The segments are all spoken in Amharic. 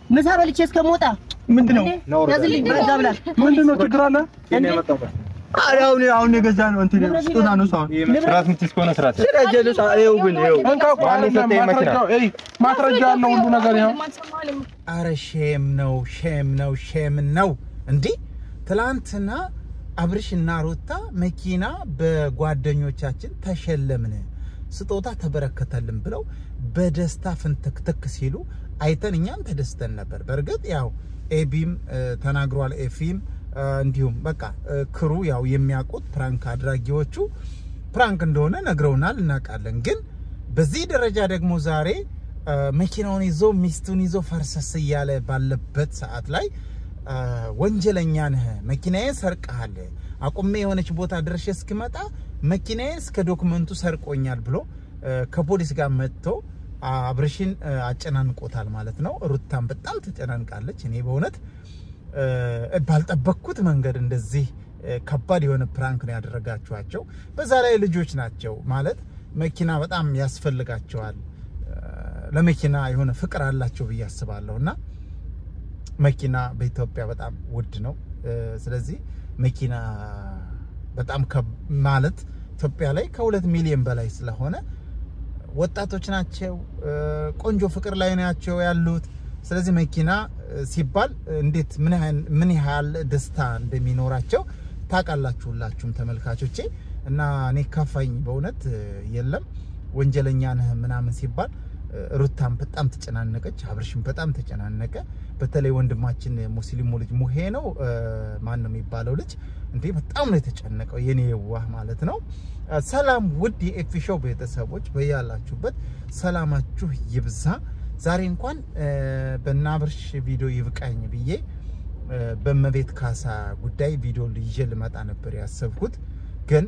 ምሳ በልቼ እስከምወጣ ምንድን ነው ያዝልኝ በዛ ብላ ምንድን ነው ችግር አለ? ኧረ አሁን አሁን የገዛ ነው እንትን ስጦታ ነው ሰው ስርዓት የምትይዝ ከሆነ ስርዓት ያዝ። ስለጀለስ ይኸው ግን ይኸው እንካ እኮ አይደለም ማስረጃው፣ እይ ማስረጃ ያለው ሁሉ ነገር ይኸው። አረ ሼም ነው ሼም ነው ሼም ነው። እንዲህ ትላንትና አብርሽና ሩታ መኪና በጓደኞቻችን ተሸለምን ስጦታ ተበረከተልን ብለው በደስታ ፍንትክትክ ሲሉ አይተን እኛም ተደስተን ነበር። በእርግጥ ያው ኤቢም እ፣ ተናግሯል፣ ኤፊም እ፣ እንዲሁም በቃ እ፣ ክሩ ያው የሚያውቁት ፕራንክ አድራጊዎቹ ፕራንክ እንደሆነ ነግረውናል፣ እናውቃለን። ግን በዚህ ደረጃ ደግሞ ዛሬ እ፣ መኪናውን ይዞ ሚስቱን ይዞ ፈርሰስ እያለ ባለበት ሰዓት ላይ እ፣ ወንጀለኛ ነህ፣ መኪናዬን ሰርቀሃል፣ አቁሜ የሆነች ቦታ ድረሽ እስክመጣ መኪናዬን እስከ ዶክመንቱ ሰርቆኛል ብሎ እ፣ ከፖሊስ ጋር መጥቶ አብርሽን እ፣ አጨናንቆታል ማለት ነው። ሩታን በጣም ተጨናንቃለች። እኔ በእውነት እ፣ ባልጠበቅኩት መንገድ እንደዚህ እ፣ ከባድ የሆነ ፕራንክ ነው ያደረጋችኋቸው። በዛ ላይ ልጆች ናቸው ማለት መኪና በጣም ያስፈልጋቸዋል። እ፣ ለመኪና የሆነ ፍቅር አላቸው ብዬ አስባለሁ እና መኪና በኢትዮጵያ በጣም ውድ ነው። እ፣ ስለዚህ መኪና በጣም ከብ- ማለት ኢትዮጵያ ላይ ከሁለት ሚሊዮን በላይ ስለሆነ ወጣቶች ናቸው። እ፣ ቆንጆ ፍቅር ላይ ናቸው ያሉት። ስለዚህ መኪና እ፣ ሲባል እንዴት ምን ያህል ምን ያህል ደስታ እንደሚኖራቸው ታውቃላችሁ ሁላችሁም ተመልካቾቼ። እና እኔ ካፋኝ በእውነት እ፣ የለም ወንጀለኛ ነህ ምናምን ሲባል እ፣ ሩታም በጣም ተጨናነቀች፣ አብርሽም በጣም ተጨናነቀ። በተለይ ወንድማችን ሙስሊሙ ልጅ ሙሄ ነው እ፣ ማን ነው የሚባለው ልጅ እንዴ በጣም ነው የተጨነቀው የኔ የዋህ ማለት ነው። እ፣ ሰላም ውድ የኤፊ ሾው ቤተሰቦች በያላችሁበት ሰላማችሁ ይብዛ። ዛሬ እንኳን እ፣ በእነ አብርሽ ቪዲዮ ይብቃኝ ብዬ እ፣ በእመቤት ካሳ ጉዳይ ቪዲዮ ይዤ ልመጣ ነበር ያሰብኩት ግን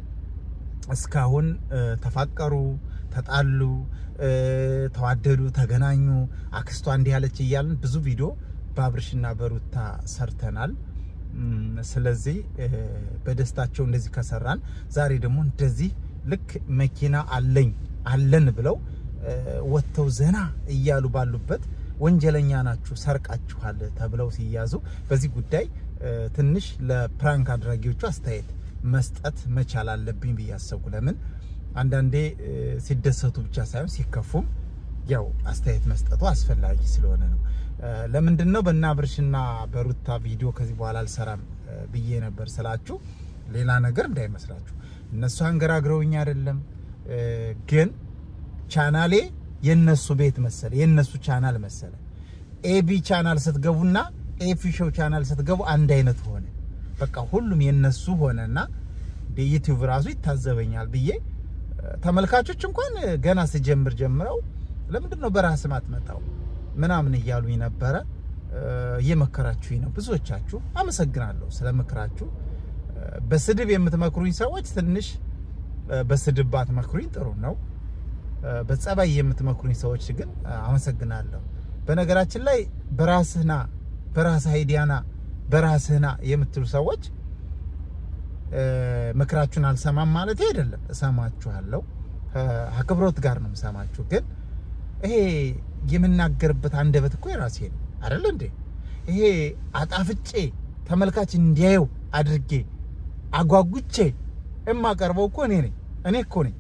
እስካሁን እ፣ ተፋቀሩ፣ ተጣሉ፣ እ፣ ተዋደዱ፣ ተገናኙ፣ አክስቷ እንዲህ ያለች እያልን ብዙ ቪዲዮ በአብርሽና በሩታ ሰርተናል። እም፣ ስለዚህ እ፣ በደስታቸው እንደዚህ ከሰራን ዛሬ ደግሞ እንደዚህ ልክ መኪና አለኝ አለን ብለው እ፣ ወጥተው ዘና እያሉ ባሉበት ወንጀለኛ ናችሁ ሰርቃችኋል ተብለው ሲያዙ በዚህ ጉዳይ እ፣ ትንሽ ለፕራንክ አድራጊዎቹ አስተያየት መስጠት መቻል አለብኝ ብዬ አሰብኩ። ለምን አንዳንዴ እ፣ ሲደሰቱ ብቻ ሳይሆን ሲከፉም ያው አስተያየት መስጠቱ አስፈላጊ ስለሆነ ነው። እ፣ ለምንድን ነው በእነ አብርሽና በሩታ ቪዲዮ ከዚህ በኋላ አልሰራም እ፣ ብዬ ነበር ስላችሁ ሌላ ነገር እንዳይመስላችሁ። እነሱ አንገራግረውኝ አይደለም እ፣ ግን ቻናሌ የነሱ ቤት መሰለ፣ የነሱ ቻናል መሰለ። ኤቢ ቻናል ስትገቡና ኤፊ ሾው ቻናል ስትገቡ አንድ አይነት ሆነ። በቃ ሁሉም የነሱ ሆነና ዩቲዩብ ራሱ ይታዘበኛል ብዬ እ፣ ተመልካቾች እንኳን ገና ስጀምር ጀምረው ለምንድን ነው በራስ ማትመጣው ምናምን እያሉኝ ነበረ። እ፣ እየመከራችሁኝ ነው ብዙዎቻችሁ። አመሰግናለሁ ስለ ምክራችሁ። እ፣ በስድብ የምትመክሩኝ ሰዎች ትንሽ እ፣ በስድብ ባትመክሩኝ ጥሩ ነው። እ፣ በጸባይ የምትመክሩኝ ሰዎች ግን እ፣ አመሰግናለሁ። በነገራችን ላይ በራስህና በራስህ አይዲያና በራስህና የምትሉ ሰዎች እ፣ ምክራችሁን አልሰማም ማለት አይደለም። እሰማችኋለሁ፣ ከ- አክብሮት ጋር ነው የምሰማችሁ። ግን ይሄ የምናገርበት አንደበት እኮ የራሴ ነው አይደል እንዴ? ይሄ አጣፍጬ ተመልካች እንዲያየው አድርጌ አጓጉቼ የማቀርበው እኮ እኔ ነኝ። እኔ እኮ ነኝ።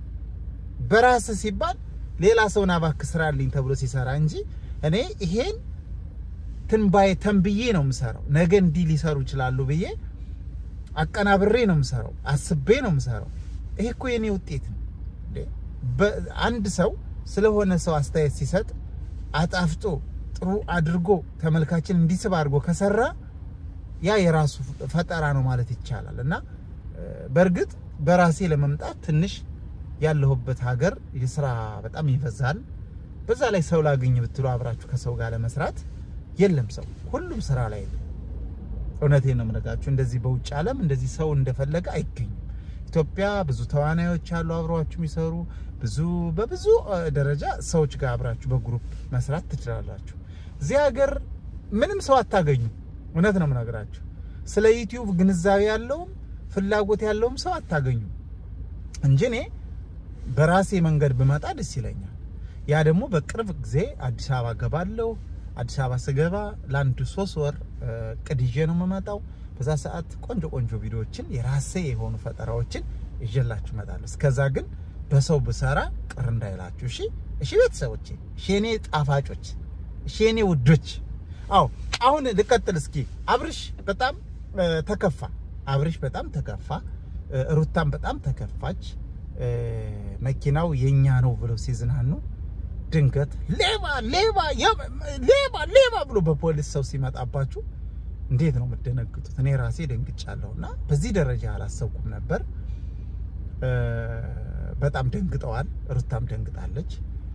በራስ ሲባል ሌላ ሰውን እባክህ ስራልኝ ተብሎ ሲሰራ እንጂ እኔ ይሄን ትንባዬ ተንብዬ ነው የምሰራው። ነገ እንዲህ ሊሰሩ ይችላሉ ብዬ አቀናብሬ ነው የምሰራው። አስቤ ነው የምሰራው። ይሄ እኮ የኔ ውጤት ነው። እንዴ! በ- አንድ ሰው ስለሆነ ሰው አስተያየት ሲሰጥ አጣፍጦ ጥሩ አድርጎ ተመልካችን እንዲስብ አድርጎ ከሰራ ያ የራሱ ፈጠራ ነው ማለት ይቻላል። እና እ፣ በእርግጥ በራሴ ለመምጣት ትንሽ ያለሁበት ሀገር የስራ በጣም ይበዛል። በዛ ላይ ሰው ላግኝ ብትሉ አብራችሁ ከሰው ጋር ለመስራት የለም ሰው፣ ሁሉም ስራ ላይ ነው። እውነቴን ነው የምነግራችሁ። እንደዚህ በውጭ ዓለም እንደዚህ ሰው እንደፈለገ አይገኝም። ኢትዮጵያ ብዙ ተዋናዮች አሉ አብረዋችሁ የሚሰሩ ብዙ በብዙ እ፣ ደረጃ ሰዎች ጋር አብራችሁ በግሩፕ መስራት ትችላላችሁ። እዚህ ሀገር ምንም ሰው አታገኙ። እውነት ነው የምነግራችሁ። ስለ ዩቲዩብ ግንዛቤ ያለውም ፍላጎት ያለውም ሰው አታገኙ እንጂ እኔ በራሴ መንገድ ብመጣ ደስ ይለኛል። ያ ደግሞ በቅርብ ጊዜ አዲስ አበባ ገባለሁ። አዲስ አበባ ስገባ ለአንድ ሶስት ወር እ፣ እቅድ ይዤ ነው የምመጣው። በዛ ሰዓት ቆንጆ ቆንጆ ቪዲዮዎችን የራሴ የሆኑ ፈጠራዎችን ይዤላችሁ እመጣለሁ። እስከዛ ግን በሰው ብሰራ ቅር እንዳይላችሁ እሺ። እሺ ቤተሰቦቼ፣ እሺ የኔ ጣፋጮች፣ እሺ የኔ ውዶች። አዎ አሁን ልቀጥል እስኪ። አብርሽ በጣም እ፣ ተከፋ። አብርሽ በጣም ተከፋ። እ፣ ሩታም በጣም ተከፋች። እ፣ መኪናው የኛ ነው ብለው ሲዝናኑ ድንገት ሌባ ሌባ የ- ሌባ ሌባ ብሎ በፖሊስ ሰው ሲመጣባችሁ እንዴት ነው የምትደነግጡት? እኔ ራሴ ደንግጫለሁ እና በዚህ ደረጃ አላሰብኩም ነበር። እ፣ በጣም ደንግጠዋል። ሩታም ደንግጣለች።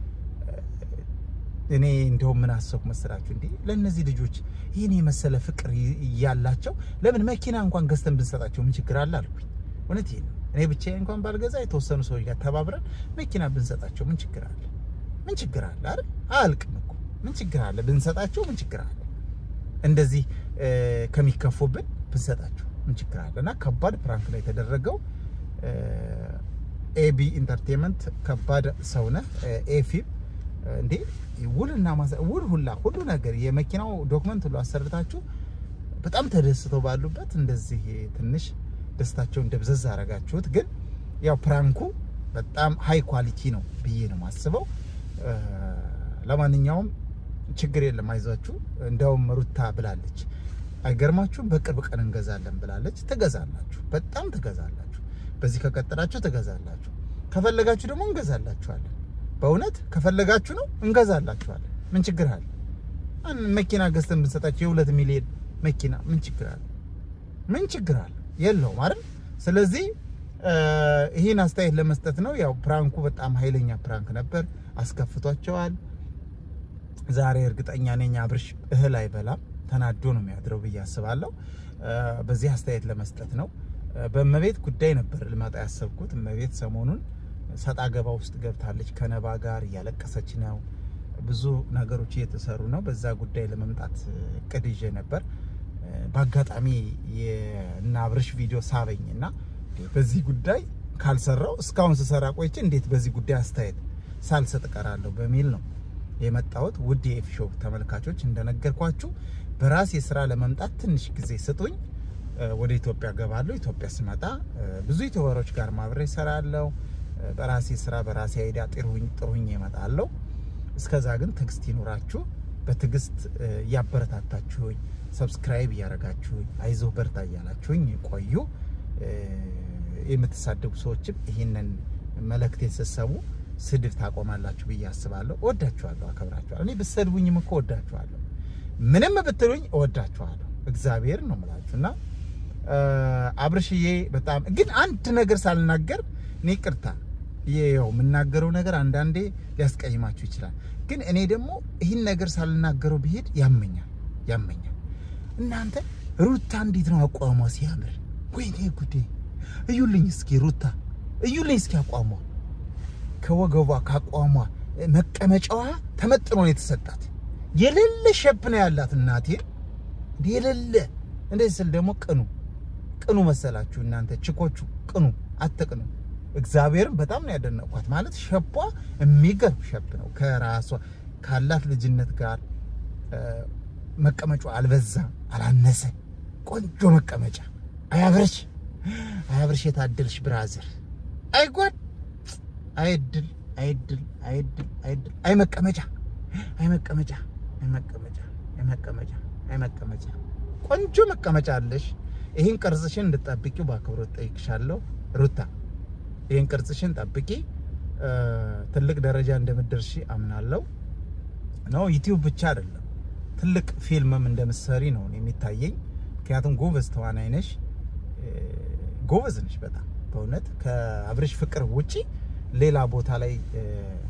እኔ እንደውም ምን አሰብኩ መሰላችሁ? እንዴ ለእነዚህ ልጆች ይህን የመሰለ ፍቅር ይ- እያላቸው ለምን መኪና እንኳን ገዝተን ብንሰጣቸው ምን ችግር አለ አልኩኝ። እውነት ይሄ ነው። እኔ ብቻዬን እንኳን ባልገዛ የተወሰኑ ሰዎች ጋር ተባብረን መኪና ብንሰጣቸው ምን ችግር አለ? ምን ችግር አለ አይደል? አያልቅም እኮ ምን ችግር አለ? ብንሰጣቸው ምን ችግር አለ? እንደዚህ እ፣ ከሚከፉብን ብንሰጣቸው ምን ችግር አለ? እና ከባድ ፕራንክ ነው የተደረገው። ኤቢ ኢንተርቴንመንት ከባድ ሰው ነህ ኤፊም እንዴ ውልና ማሳ- ውል ሁላ ሁሉ ነገር የመኪናው ዶክመንት ሁሉ አሰርታችሁ በጣም ተደስተው ባሉበት እንደዚህ ትንሽ ደስታቸውን ደብዘዝ አረጋችሁት። ግን ያው ፕራንኩ በጣም ሃይ ኳሊቲ ነው ብዬ ነው የማስበው። እ፣ ለማንኛውም ችግር የለም አይዟችሁ። እንደውም ሩታ ብላለች አይገርማችሁም? በቅርብ ቀን እንገዛለን ብላለች። ትገዛላችሁ፣ በጣም ትገዛላችሁ። በዚህ ከቀጠላችሁ ትገዛላችሁ። ከፈለጋችሁ ደግሞ እንገዛላችኋለን። በእውነት ከፈለጋችሁ ነው እንገዛላችኋለን። ምን ችግር አለ? አን- መኪና ገዝተን ብንሰጣቸው የሁለት ሚሊዮን መኪና ምን ችግር አለ? ምን ችግር አለ? የለውም አይደል? ስለዚህ እ፣ ይህን አስተያየት ለመስጠት ነው። ያው ፕራንኩ በጣም ኃይለኛ ፕራንክ ነበር፣ አስከፍቷቸዋል። ዛሬ እርግጠኛ ነኝ አብርሽ እህል አይበላም፣ ተናዶ ነው የሚያድረው ብዬ አስባለሁ። እ፣ በዚህ አስተያየት ለመስጠት ነው። እ፣ በእመቤት ጉዳይ ነበር ልመጣ ያሰብኩት። እመቤት ሰሞኑን ሰጣ ገባ ውስጥ ገብታለች። ከነባ ጋር እያለቀሰች ነው። ብዙ ነገሮች እየተሰሩ ነው። በዛ ጉዳይ ለመምጣት እቅድ ይዤ ነበር። እ፣ በአጋጣሚ የእነ አብርሽ ቪዲዮ ሳበኝ እና በዚህ ጉዳይ ካልሰራው እስካሁን ስሰራ ቆይቼ እንዴት በዚህ ጉዳይ አስተያየት ሳልሰጥ እቀራለሁ በሚል ነው የመጣሁት። ውድ የኤፍ ሾው ተመልካቾች እንደነገርኳችሁ በራሴ ስራ ለመምጣት ትንሽ ጊዜ ስጡኝ። እ፣ ወደ ኢትዮጵያ ገባለሁ። ኢትዮጵያ ስመጣ እ፣ ብዙ ዩቲዩበሮች ጋር ማብሬ እሰራለሁ። እ፣ በራሴ ስራ በራሴ አይዲያ ጥሩኝ ጥሩኝ እመጣለሁ። እስከዛ ግን ትዕግስት ይኑራችሁ። በትዕግስት እ፣ እያበረታታችሁኝ ሰብስክራይብ እያደረጋችሁኝ አይዞህ በርታ እያላችሁኝ ቆዩ። እ፣ የምትሳደቡ ሰዎችም ይህንን መልእክቴን ስትሰሙ ስድብ ታቆማላችሁ ብዬ አስባለሁ። እወዳችኋለሁ፣ አከብራችኋለሁ። እኔ ብትሰድቡኝም እኮ እወዳችኋለሁ። ምንም ብትሉኝ እወዳችኋለሁ። እግዚአብሔር ነው የምላችሁ እና እ፣ አብርሽዬ በጣም ግን አንድ ነገር ሳልናገር እኔ ቅርታ ይኸው የምናገረው ነገር አንዳንዴ ሊያስቀይማችሁ ይችላል። ግን እኔ ደግሞ ይህን ነገር ሳልናገረው ብሄድ ያመኛል ያመኛል። እናንተ ሩታ እንዴት ነው አቋሟ ሲያምር! ወይኔ ጉዴ! እዩልኝ እስኪ ሩታ እዩልኝ እስኪ አቋሟ ከወገቧ ካቋሟ መቀመጫዋ ተመጥኖ ነው የተሰጣት። የሌለ ሸብ ነው ያላት እናቴ የሌለ እንደዚህ ስል ደግሞ ቅኑ ቅኑ መሰላችሁ እናንተ ችኮቹ ቅኑ አትቅኑ። እግዚአብሔርን በጣም ነው ያደነቅኳት። ማለት ሸቧ የሚገርም ሸብ ነው። ከራሷ ካላት ልጅነት ጋር እ፣ መቀመጫዋ አልበዛ አላነሰ፣ ቆንጆ መቀመጫ። አያብርሽ አያብርሽ የታደልሽ ብራዘር፣ አይጓድ አይድል አይድል አይድል አይድል አይ መቀመጫ አይ መቀመጫ አይ መቀመጫ አይ መቀመጫ አይ መቀመጫ ቆንጆ መቀመጫ አለሽ። ይህን ቅርጽሽን እንድጠብቂው በአክብሮት ጠይቅሻለሁ ሩታ። ይህን ቅርጽሽን ጠብቂ። እ፣ ትልቅ ደረጃ እንደምትደርሺ አምናለሁ። ነው ዩቲዩብ ብቻ አይደለም ትልቅ ፊልምም እንደምትሰሪ ነው እኔ የሚታየኝ። ምክንያቱም ጎበዝ ተዋናይ ነሽ፣ እ፣ ጎበዝ ነሽ በጣም በእውነት ከአብርሽ ፍቅር ውጪ ሌላ ቦታ ላይ እ፣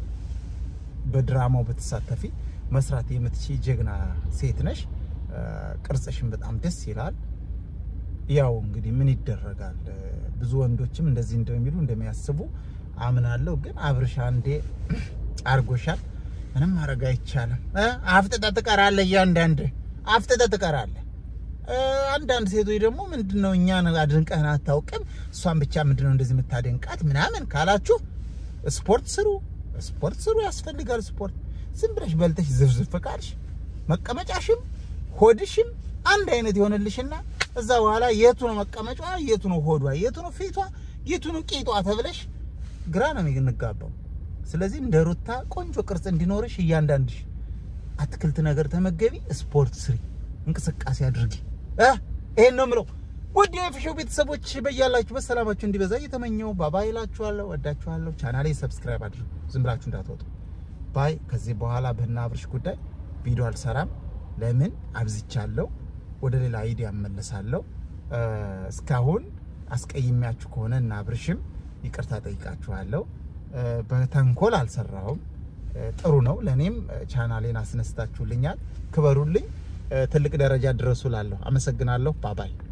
በድራማው ብትሳተፊ መስራት የምትችይ ጀግና ሴት ነሽ። እ፣ ቅርጽሽን በጣም ደስ ይላል። ያው እንግዲህ ምን ይደረጋል፣ እ፣ ብዙ ወንዶችም እንደዚህ እንደሚሉ እንደሚያስቡ አምናለሁ። ግን አብርሽ አንዴ አርጎሻል፣ ምንም ማድረግ አይቻልም። እ፣ አፍጥጠህ ትቀራለህ፣ እያንዳንድ አፍጥጠህ ትቀራለህ። እ፣ አንዳንድ ሴቶች ደግሞ ምንድነው እኛን አድንቀህን አታውቅም፣ እሷን ብቻ ምንድነው እንደዚህ የምታደንቃት ምናምን ካላችሁ ስፖርት ስሩ፣ ስፖርት ስሩ፣ ያስፈልጋል ስፖርት። ዝም ብለሽ በልተሽ ዝፍዝፍ ካልሽ መቀመጫሽም ሆድሽም አንድ አይነት ይሆንልሽና እዛ በኋላ የቱ ነው መቀመጫዋ፣ የቱ ነው ሆዷ፣ የቱ ነው ፊቷ፣ የቱ ነው ቂጧ ተብለሽ ግራ ነው የምንጋባው። ስለዚህ እንደ ሩታ ቆንጆ ቅርጽ እንዲኖርሽ እያንዳንድሽ አትክልት ነገር ተመገቢ፣ ስፖርት ስሪ፣ እንቅስቃሴ አድርጊ። እ ይሄን ነው የምለው። ውድ የፊሾው ቤተሰቦች በያላችሁበት ሰላማችሁ እንዲበዛ እየተመኘው ባባይ እላችኋለሁ። ወዳችኋለሁ። ቻናሌ ሰብስክራይብ አድርጉ፣ ዝም ብላችሁ እንዳትወጡ። ባይ። ከዚህ በኋላ በእነ አብርሽ ጉዳይ ቪዲዮ አልሰራም። ለምን አብዝቻለሁ። ወደ ሌላ አይዲያ እመለሳለሁ። እ እስካሁን አስቀይሜያችሁ ከሆነ እና አብርሽም ይቅርታ ጠይቃችኋለሁ። እ በተንኮል አልሰራሁም። እ ጥሩ ነው። ለእኔም ቻናሌን አስነስታችሁልኛል። ክበሩልኝ። እ ትልቅ ደረጃ ድረሱ ላለሁ። አመሰግናለሁ። ባባይ